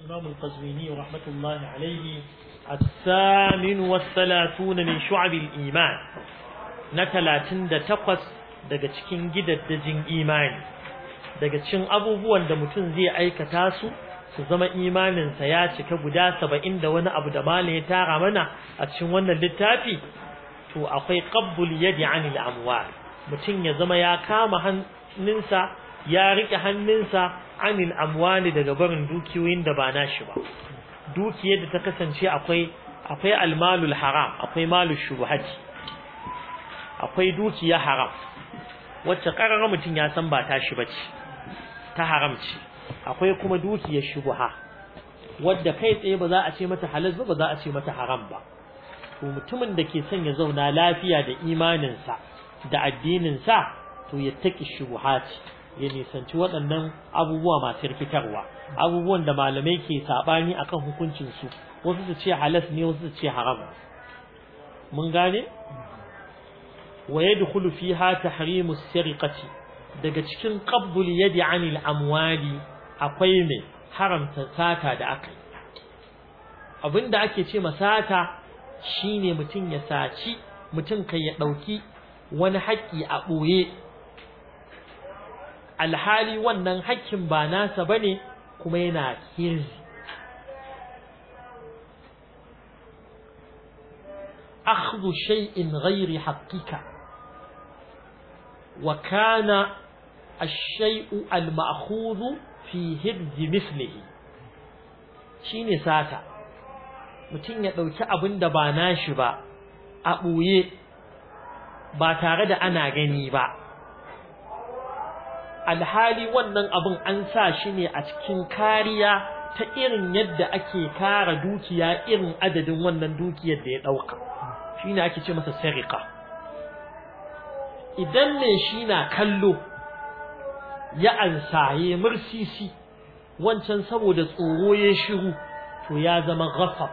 الإمام القزويني رحمة الله عليه الثامن والثلاثون من شعب الإيمان نتلاتن دا تقص daga cikin gidaddajin imani daga cikin abubuwan da mutum zai aikata su su zama imaninsa ya cika guda saba'in da wani abu da malam ya tara mana a cikin wannan littafi to akwai qabbul yadi anil amwal mutum ya zama ya kama hannunsa ya rike hannunsa anil amwali daga barin dukiyoyin da ba nashi ba dukiyar da ta kasance akwai akwai almalul haram akwai malul shubhati akwai dukiya haram wacce karara mutum ya san ba tashi bace ta haram ce akwai kuma dukiyar shubha wadda kai tsaye ba za a ce mata halal ba ba za a ce mata haram ba to mutumin da ke son ya zauna lafiya da imaninsa da addininsa to ya taki shubuhati ya nisanci waɗannan abubuwa masu rikitarwa abubuwan da malamai ke saɓani akan hukuncinsu wasu su ce halas ne wasu su ce haram mun gane wa yadkhulu fiha tahrimu sariqati daga cikin qabbul yadi anil amwali akwai mai haramta sata da aka abinda ake ce masata shine mutum ya saci mutum kai ya ɗauki wani haƙƙi a ɓoye alhali wannan haƙƙin ba nasa bane kuma yana hirzi akhdhu shay'in ghairi haqqika wa kana ash-shay'u al-ma'khudhu fi hirzi mislihi shine sata mutum ya ɗauki abin da ba nashi ba a ɓoye ba tare da ana gani ba alhali wannan abin an sa shi ne a cikin kariya ta irin yadda ake kara dukiya irin adadin wannan dukiyar da ya ɗauka shi ne ake ce masa sarika idan ne shi na kallo ya ansaye mursisi wancan saboda tsoro ya shiru to ya zama ghasab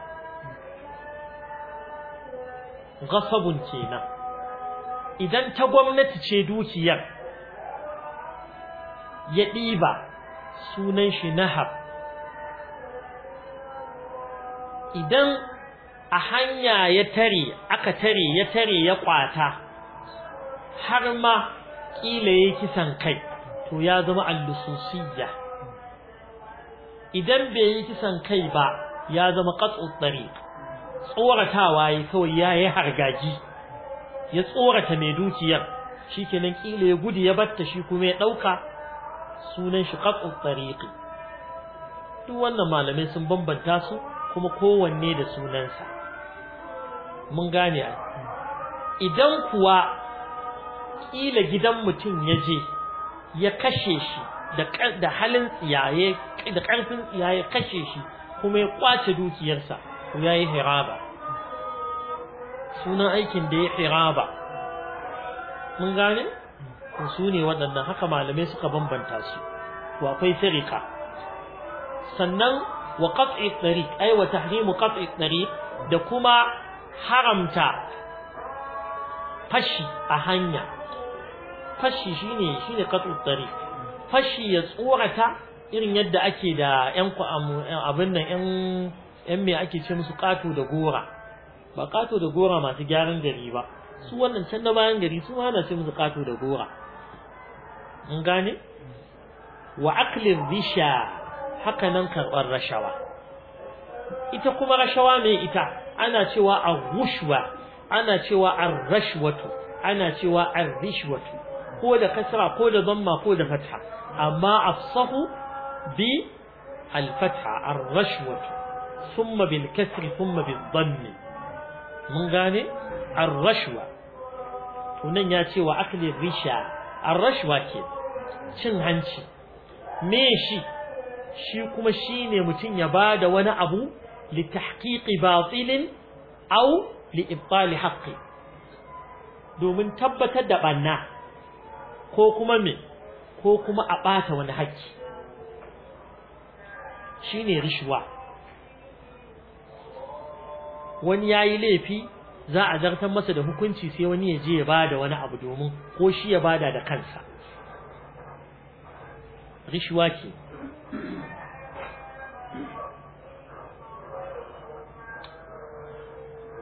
ghasabun kenan idan ta gwamnati ce dukiyar ya ɗiba sunan shi nahab idan a hanya ya tare aka tare ya tare ya kwata har ma ƙila ya kisan kai to ya zama allususiyya idan bai yi kisan kai ba ya zama qat'u tariq tsoratawa yi kawai ya yi hargaji ya tsorata mai dukiyar shikenan kila ya gudu ya batta shi kuma ya dauka sunan shi qat'u tariqi duk wannan malamai sun bambanta su kuma kowanne da sunansa mun gane a idan kuwa kila gidan mutum ya je ya kashe shi da halin tsiyaye da karfin tsiyaye kashe shi kuma ya kwace dukiyarsa to yayi hiraba sunan aikin da ya hiraba mun gane su ne waɗannan haka malamai suka bambanta su to akwai sirika sannan wa qat'i tariq ay wa tahrimu qat'i tariq da kuma haramta fashi a hanya fashi shine shine qat'u tariq fashi ya tsorata irin yadda ake da yan abin nan yan yan me ake ce musu kato da gora ba kato da gora masu gyaran gari ba su wannan can na bayan gari su hana ce musu kato da gora mun gane wa aklin risha haka nan karɓar rashawa ita kuma rashawa me ita ana cewa ar-rushwa ana cewa ar-rashwatu ana cewa ar-rishwatu ko da kasra ko da dhamma ko da fatha amma afsahu bi al-fatha ar-rashwatu ثم بالكسر ثم بالضم mun gane ar-rashwa tunan ya ce wa akli risha ar-rashwa ke cin hanci me shi shi kuma shine mutum ya bada wani abu li tahqiqi batilin aw li ibtal haqqi domin tabbatar da banna ko kuma me ko kuma a bata wani haƙƙi shine rishwa wani yayi laifi za a zartar masa da hukunci sai wani ya je ya bada wani abu domin ko shi ya bada da kansa rishwa ke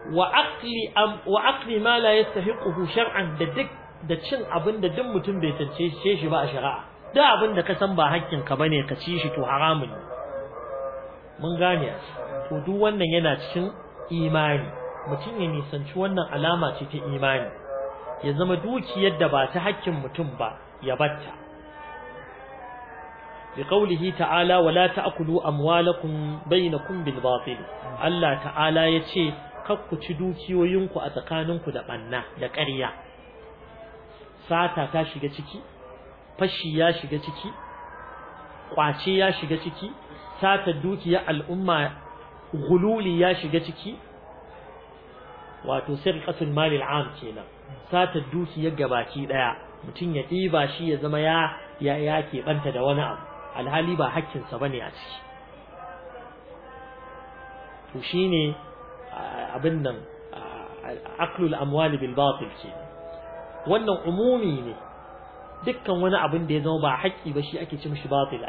wa aqli am wa aqli ma la yastahiquhu shar'an da duk da cin abin da duk mutum bai tance shi ba a shari'a da abin da ka san ba hakkin ka bane ka ci shi to haramun ne mun gane to duk wannan yana cikin imani mutum ya nisanci wannan alama ce ta imani ya zama dukiyar da ba ta hakkin mutum ba ya batta بقوله تعالى ولا تأكلوا أموالكم بينكم بالباطل الله تعالى يتشي kakku ci dukiyoyinku a tsakaninku da ɓanna da ƙarya sata ta shiga ciki fashi ya shiga ciki ƙwace ya shiga ciki sata dukiyar al'umma gululi ya shiga ciki wato sirqatul malil am kenan sata dukiyar gabaki daya mutum ya ɗiba shi ya zama ya ya ya keɓanta da wani abu alhali ba hakkinsa bane a ciki to shine abin nan aklul amwali bil batil ke wannan umumi ne dukkan wani abin da ya zama ba haƙƙi ba shi ake ci mishi batila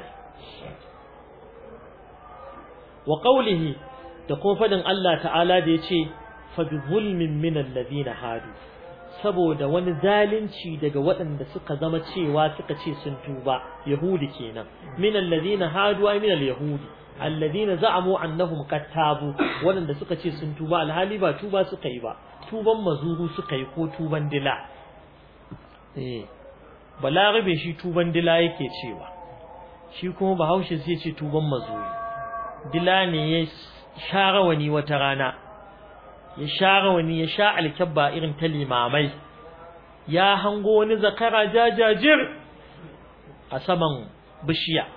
wa qawlihi da kuma fadin Allah ta'ala da yace fa bi zulmin min alladhina hadu saboda wani zalunci daga waɗanda suka zama cewa suka ce sun tuba yahudi kenan min alladhina hadu ay min al-yahudi alladhina za'amu annahum qad tabu waɗanda suka ce sun tuba alhali ba tuba suka yi ba tuban mazuru suka yi ko tuban dila eh balarabe shi tuban dila yake cewa shi kuma bahaushe sai ce tuban mazuru dila ne ya share wani wata rana ya share wani ya sha alkabba irin ta limamai ya hango wani zakara jajajir a saman bishiya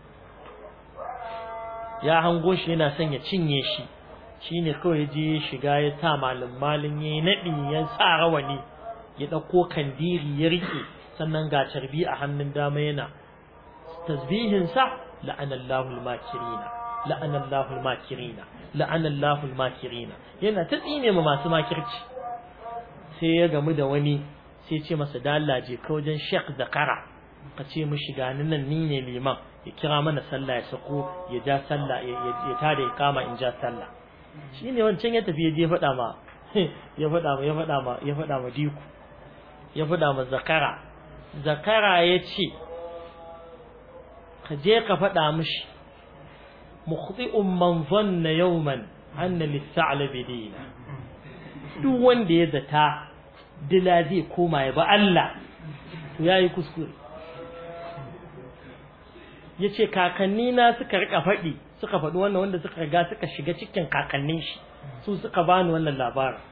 ya hango shi yana son ya cinye shi shine kawai je ya shiga ya sa malin malin ya naɗi ya sa rawani ya ɗauko kandiri ya rike sannan ga carbi a hannun dama yana tasbihin sa la'anallahu al-makirina la'anallahu al-makirina la'anallahu al-makirina yana ta tsine ma masu makirci sai ya gamu da wani sai ce masa dalaje ka wajen Sheikh Zakara ka ce mishi ga nan ni ne liman ya kira mana sallah ya sako ya ja sallah ya tada ya kama in ja sallah shine wancan ya tafi ya je faɗa ma ya faɗa ma ya faɗa ma ya faɗa ma diku ya faɗa ma zakara zakara ya ce ka je ka faɗa mishi mukhti'un man zanna yawman anna lis-sa'labi dina duk wanda ya zata dila zai koma ya ba Allah to yayi kuskure yace kakanni na suka rika faɗi suka faɗi wannan wanda suka riga suka shiga cikin kakannin shi su suka bani wannan labarin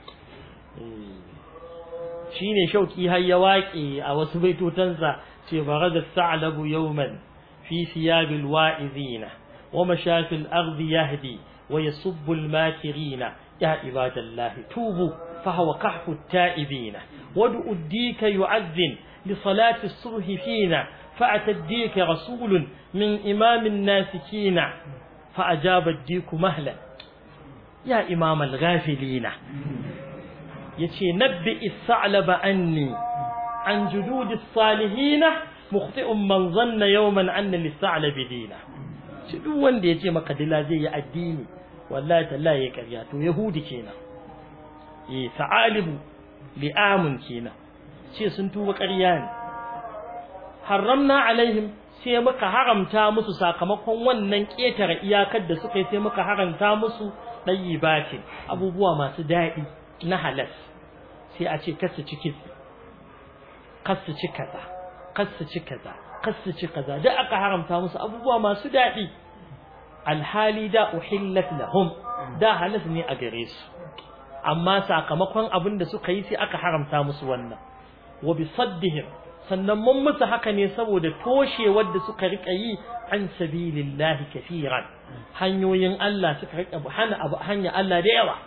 shine shauki har ya waƙe a wasu baitotansa ce barada sa'labu yawman fi siyabil wa'izina wa mashafil ardi yahdi wa yasubbu al-makirina ya ibadallahi tubu fa huwa kahfu at-ta'ibina wad'u ad-dika yu'adhdhin li salati as-subh fina فأتى الديك رسول من إمام الناسكين فأجاب الديك مهلا يا إمام الغافلين يتي نبئ الثعلب أني عن جدود الصالحين مخطئ من ظن يوما أن للثعلب دينا duk wanda ya ce maka dila zai yi addini wallahi tallahi ya karya to yahudi kenan eh sa'alibu li'amun kenan ce sun tuba ƙarya ne haramna alaihim sai muka haramta musu sakamakon wannan ƙetare iyakar da suka yi sai muka haramta musu ɗayyibati abubuwa masu daɗi na halas sai a ce kasu ci kitse kasu ci kaza kasu ci kaza kasu ci kaza da aka haramta musu abubuwa masu daɗi alhali da uhillat lahum da halas ne a gare su amma sakamakon abin da suka yi sai aka haramta musu wannan wa bi saddihim sannan mun musu haka ne saboda toshewar da suka rika yi an sabilillahi kafiran hanyoyin Allah suka rika hana abu hanya Allah da yawa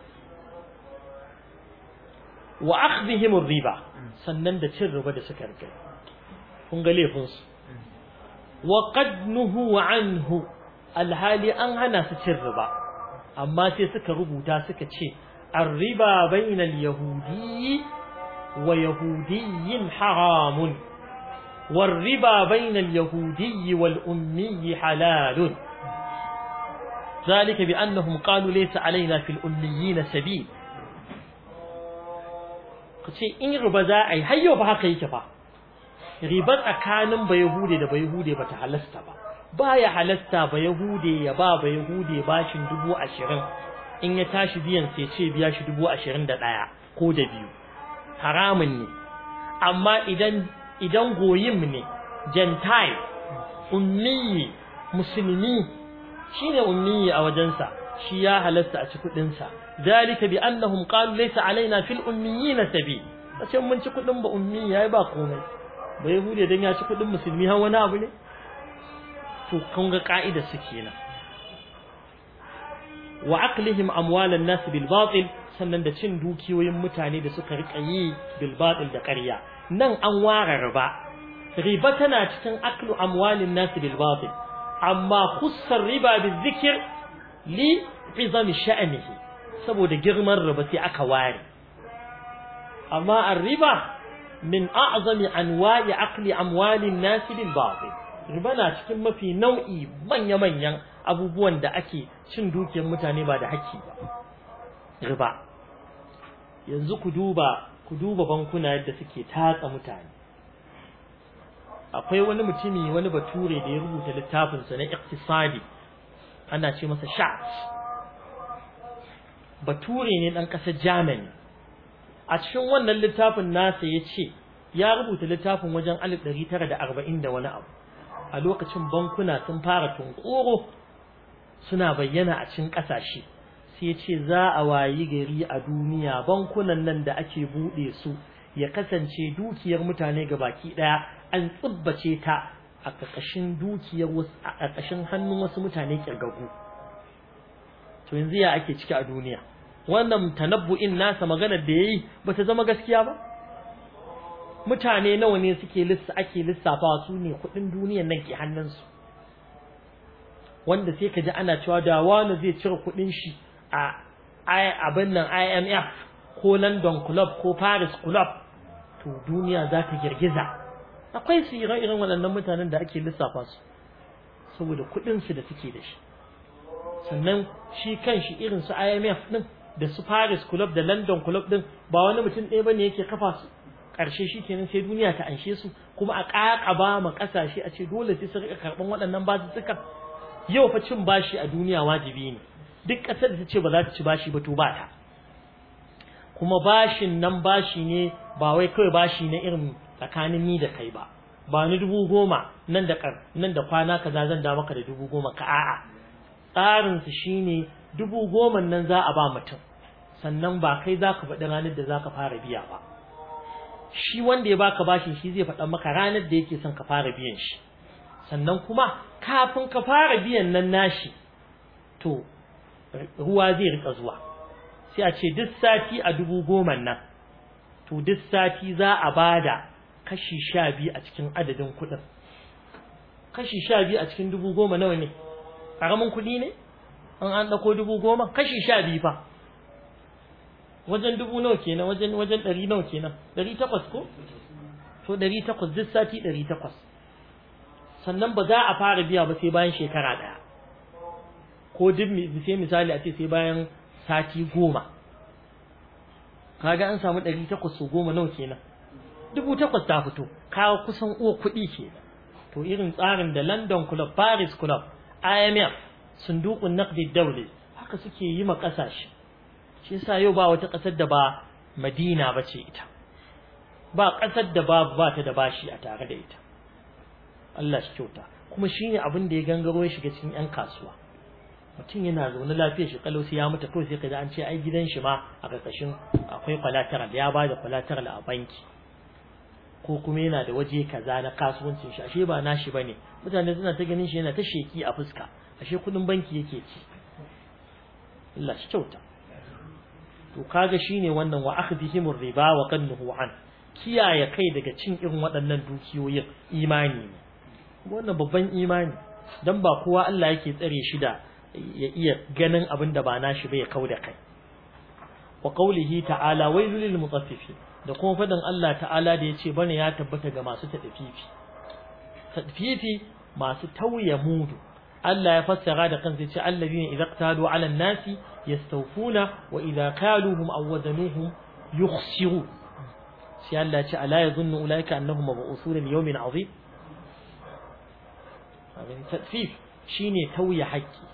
wa akhdhihim riba sannan da cin riba da suka rika kun ga laifin su wa qad nuhu anhu alhali an hana su cin riba amma sai suka rubuta suka ce الربا بين اليهودي ويهودي حرام والربا بين اليهودي والأمي حلال ذلك بأنهم قالوا ليس علينا في الأميين سبيل ka ce in riba za a yi har yau ba haka yake fa riba tsakanin ba yahude da ba yahude ba ta halasta ba baya halasta ba yahude ya ba ba yahude bashin dubu ashirin in ya tashi biyan sai ce biya shi dubu ashirin da ɗaya ko da biyu haramun ne amma idan idan goyim ne gentile ummiyi musulmi shine ummiyi a wajensa shi ya halasta a ci kuɗinsa ذلك بأنهم قالوا ليس علينا في الأميين سبيل ace mun ci kudin ba ummi yayi ba komai ba yahudi dan ya ci kudin musulmi har wani abu ne to kun ga ka'ida su kenan wa aqlihim amwalan nas bil batil sannan da cin dukiyoyin mutane da suka rika yi bil batil da ƙarya nan an ware riba riba tana cikin aklu amwalin nas bil batil amma khussar riba bil zikr li izami sha'nihi saboda girman riba sai aka ware amma ar-riba min a'zami anwa'i aqli amwalin nas bil batil riba na cikin mafi nau'i manya manyan abubuwan da ake cin dukiyar mutane ba da haƙƙi ba riba yanzu ku duba ku duba bankuna yadda suke tatsa mutane akwai wani mutumi wani bature da ya rubuta littafinsa na iktisadi ana ce masa Schatz bature ne ɗan ƙasar Germany a cikin wannan littafin nasa ya ce ya rubuta littafin wajen 1940 da wani abu a lokacin bankuna sun fara tunkoro suna bayyana a cikin ƙasashe sai ya ce za a wayi gari a duniya bankunan nan da ake buɗe su ya kasance dukiyar mutane ga baki ɗaya an tsibbace ta a ƙarƙashin dukiyar wasu a ƙarƙashin hannun wasu mutane kirgagu to yanzu ya ake ciki a duniya wannan tanabbu'in nasa maganar da yayi bata zama gaskiya ba mutane nawa ne suke lissa ake lissafawa su ne kuɗin duniyar nan ke hannunsu wanda sai ka ji ana cewa da wani zai cire kuɗin shi a abin nan IMF ko London Club ko Paris Club to duniya za ta girgiza akwai su irin waɗannan mutanen da ake lissafa su saboda kuɗinsu da suke da shi sannan shi kan shi irin su IMF ɗin da su Paris Club da London Club ɗin ba wani mutum ɗaya bane yake kafa su ƙarshe shi kenan sai duniya ta anshe su kuma a ƙaƙaba ma ƙasashe a ce dole sai su riƙa karɓan waɗannan basussukan yau fa cin bashi a duniya wajibi ne duk ƙasar da ta ce ba za ta ci bashi ba to ba ta kuma bashin nan bashi ne ba wai kawai bashi na irin tsakanin ni da kai ba ba ni dubu goma nan da nan da kwana kaza zan da maka da dubu goma ka a'a tsarin su shine dubu goma nan za a ba mutum sannan ba kai za ka faɗi ranar da za ka fara biya ba shi wanda ya baka bashin shi zai faɗa maka ranar da yake son ka fara biyan shi sannan kuma kafin ka fara biyan nan nashi to ruwa zai rika zuwa sai a ce duk sati a dubu goma nan to duk sati za a bada kashi sha biyu a cikin adadin kuɗin kashi sha biyu a cikin dubu goma nawa ne ƙaramin kuɗi ne an an ɗauko dubu goma kashi sha biyu fa wajen dubu nawa kenan wajen wajen ɗari nawa kenan ɗari takwas ko to ɗari takwas duk sati ɗari takwas sannan ba za a fara biya ba sai bayan shekara ɗaya ko duk sai misali a ce sai bayan sati goma kaga an samu ɗari takwas su goma nawa kenan dubu takwas ta fito kawo kusan uwa kuɗi kenan to irin tsarin da London Club Paris Club IMF sundukun naqdi dawli haka suke yi ma ƙasashe shi yasa yau ba wata ƙasar da ba Madina ba ce ita ba ƙasar da ba ba ta da bashi a tare da ita Allah shi kyauta kuma shine abin da ya gangaro ya shiga cikin 'yan kasuwa mutum yana zaune lafiyar shi kalau sai ya mutu kawai sai kaji an ce ai gidan shi ma a karkashin akwai collateral ya ba da collateral a banki ko kuma yana da waje kaza na kasuwancin shi ashe ba nashi bane mutane suna ta ganin shi yana ta sheki a fuska ashe kudin banki yake ci Allah shi kyauta to kaga shine wannan wa akhdihim riba wa qannuhu an kiyaye kai daga cin irin waɗannan dukiyoyin imani ne wannan babban imani dan ba kowa Allah yake tsare shi da ya iya ganin abin da ba nashi ba ya kau da kai wa qawlihi ta'ala wailul lil mutaffifin da kuma fadan Allah ta'ala da yace bane ya tabbata ga masu tadfifi tadfifi masu tauye mudu Allah ya fassara da kansa yace alladhina idza qtalu 'ala an-nasi yastawfuna wa idza kaluhum aw wazanuhum yukhsiru sai Allah ya ce ala yazunnu ulaika annahum mab'uthun li yawmin azim abin tadfif shine tauye haƙƙi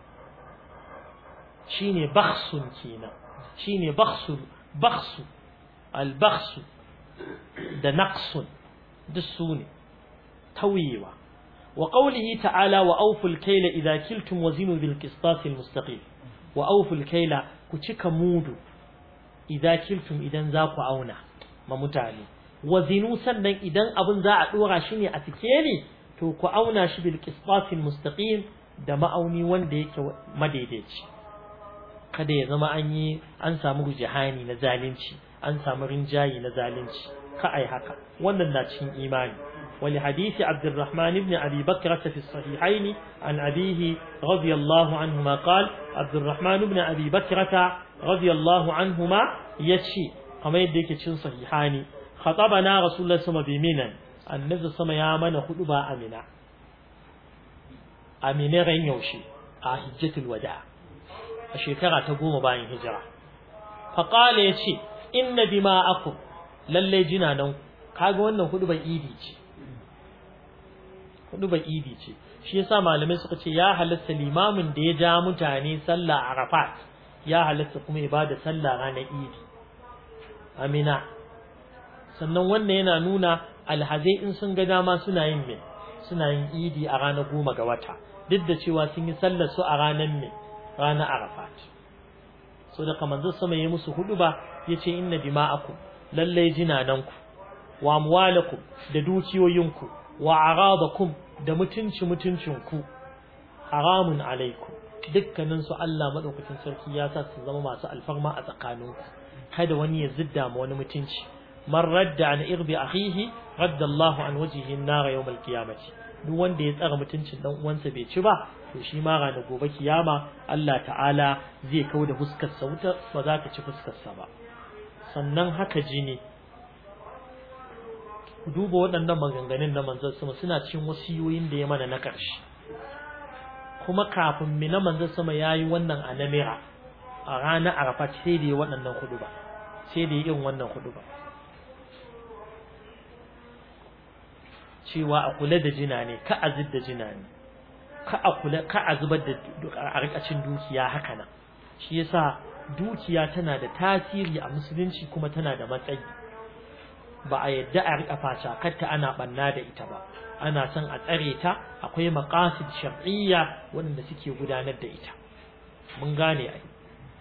shine bakhsun kenan shine bakhsul bakhsu al bakhsu da naqsun duk su ne tauyewa wa qawlihi ta'ala wa awful kayla idza kiltum wazinu bil qistas al mustaqim wa awful kayla ku cika mudu idza kiltum idan za ku auna ma mutane wazinu sannan idan abin za a dora shi ne a sikeli to ku auna shi bil qistas al mustaqim da ma'auni wanda yake madaidaici kada ya zama an yi an samu rujihani na zalunci an samu rinjayi na zalunci ka ai haka wannan na cikin imani ولحديث عبد الرحمن بن أبي بكرة في الصحيحين عن أبيه رضي الله عنهما قال عبد الرحمن بن أبي بكرة رضي الله عنهما يتشي كما يديك تشين صحيحان خطبنا رسول الله صلى الله عليه وسلم النبي صلى الله عليه وسلم خطبا أمنا أمنا غين يوشي حجة الوداع الشيكرة تقوم باين هجرة فقال يتشي إن دماءكم للي جنانهم kaga wannan hudu bai idi ce hudu bai idi ce shi yasa malamai suka ce ya halatta limamin da ya ja mutane sallah arafat ya halatta kuma ya bada sallah ranar idi amina sannan wannan yana nuna alhazai in sun ga dama suna yin me suna yin idi a ranar goma ga wata duk da cewa sun yi sallar su a ranar me ranar arafat so da kamar zai sama ya musu hudu ba ya ce inna dima'akum lallai jinananku wa amwalakum da dukiyoyinku wa aradakum da mutunci mutuncinku haramun alaikum dukkanin su Allah madaukakin sarki ya sa su zama masu alfarma a tsakaninku kada wani ya zidda ma wani mutunci man radda an irbi akhihi radda Allah an wajhihi an-nar yawm al-qiyamati duk wanda ya tsara mutuncin dan uwansa bai ci ba to shi ma ranar gobe kiyama Allah ta'ala zai kauda fuskar sa wuta ba za ta ci fuskar sa ba sannan haka jini ku duba waɗannan maganganun na manzon sama suna cikin wasiyoyin da ya mana na ƙarshe kuma kafin mi na manzon sama yayi wannan a namira a ranar arafa sai da ya waɗannan hudu ba sai da ya yin wannan hudu ba cewa a kula da jina ne ka a da jina ne ka a kula ka a zubar da a rikacin dukiya haka nan shi yasa dukiya tana da tasiri a musulunci kuma tana da matsayi ba a yadda a riƙa facakarta ana ɓanna da ita ba ana son a tsare ta akwai maqasid shar'iyya waɗanda suke gudanar da ita mun gane ai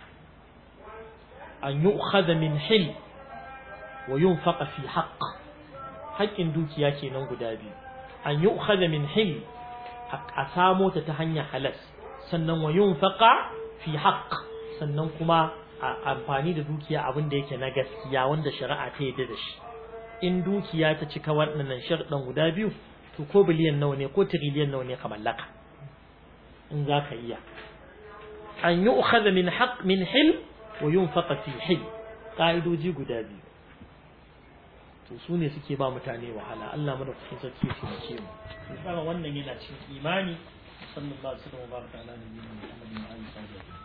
an yu'khadha min hil wa yunfaqa fi haqq haƙƙin dukiya kenan guda biyu an yu'khadha min hil a samo ta ta hanyar halas sannan wa yunfaqa fi haqq sannan kuma a amfani da dukiya abin da yake na gaskiya wanda shari'a ta yadda da shi in dukiya ta cika waɗannan sharɗan guda biyu to ko biliyan nawa ne ko tiriliyan nawa ne ka mallaka in za ka iya an yi ukhadha min haqq min hil wa yunfaqa fi hil ka'idoji guda biyu to su ne suke ba mutane wahala Allah mana kusa sarki ya taimake mu kuma wannan yana cikin imani sallallahu alaihi wa sallam wa baraka ala nabiyina Muhammadin wa alihi wa sahbihi